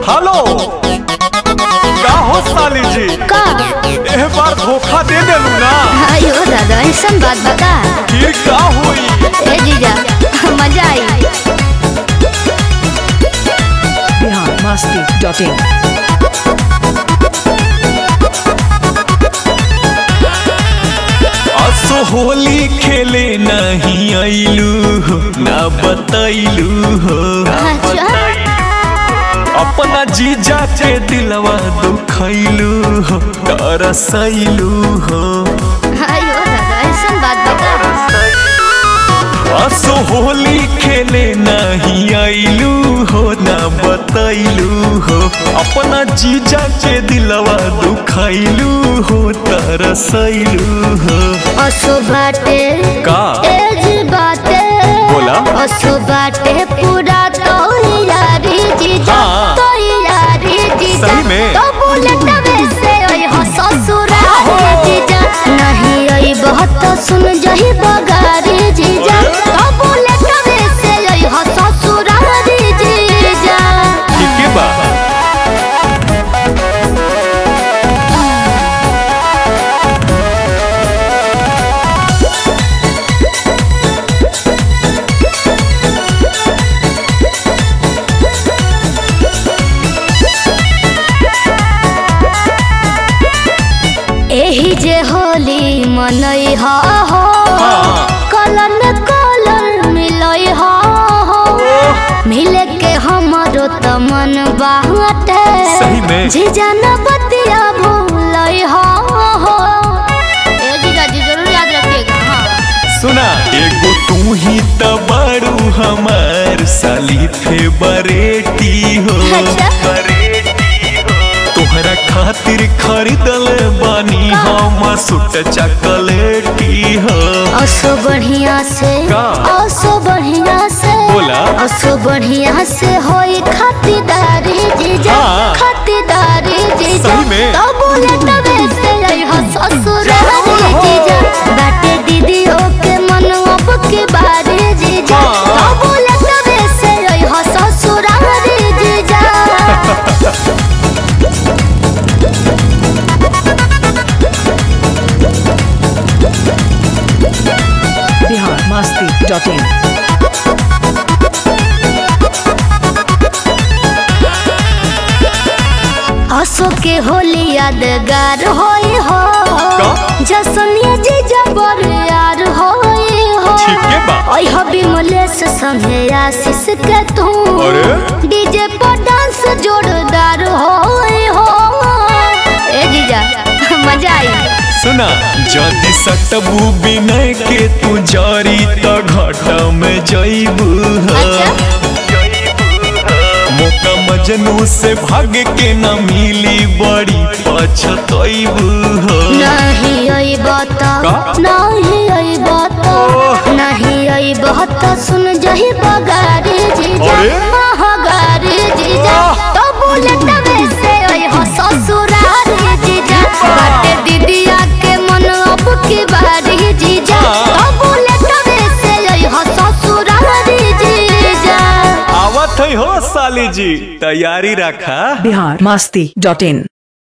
Hello का हो साली जी का एह बार धोखा दे देलू ना अयो दादा ऐसन बात बता फिर का होई ए जीजा मजा आई biharmasti.in असो होली खेले नहीं आइलू हो ना बतैलू हो अच्छा अपना जीजा के दिलवा दुखैलू हो तरसैलू हो अयो दादा ऐसन बात बता असो होली खेले नहीं आइलू हो ना बतैलू हो अपना जीजा के दिलवा दुखैलू हो तरसैलू हो असो बाटे का? एज बाटे बोला? असो बाटे पूरा तो यारी जीजा हाँ। तो यारी जीजा सही में? तो बुलेट में से ओए हो ससुरारी जीजा नहीं आई बहुत सुन जही बगारी जीजा तो बुलेट में से ओए हो ससुरारी जीजा ठीक है बा एही जे होली मनई हा हो हाँ। कलर में कलर मिलई हा हो मिले के हमरो त मन बाटे सही में? जीजा न बतिया भूलई हा हो ए जीजा जी जरूर याद रखिएगा हाँ सुना एगो तू ही तो बड़ू हमार साली थे बरेटी हो अच्छा। तोहरा खातिर खरीदल बानी हम सुट चॉकलेटी हो असो बढ़िया से का? असो बढ़िया से बोला? असो बढ़िया से होई खातिरदारी जीजा हाँ। खातिरदारी जीजा सही में? तो बोले तबे से आई हो ससुरारी जीजा बाटे दीदियों के मन अब के बारे जीजा हाँ। तो बोले तबे से आई हो ससुरारी जीजा biharmasti.in असो के होली यादगार होई हो का? जसनिया जीजा बर यार होई हो ठीक है बा ओइ हबी मलेश संगे आशीष के तू अरे? डीजे पर डांस जोरदार होई हो ए जीजा मजा आई सुना जदि सटबू बिनय के तू जारी त घट में जईबू हो अच्छा मौका मजनू से भाग के न मिली बड़ी पछतईबू हो नहीं आई बात का? नहीं आई बात ओह। नहीं आई बात सुन जही बगारी जीजा अरे? महागारी जीजा आह। तो बुलेट में से आई हो ससुरारी जीजा बाटे दीदिया के मन अब की बारी जीजा हाँ। तो बुलेट में से आई हो ससुरारी जीजा आवत है हो साली जी तैयारी रखा biharmasti.in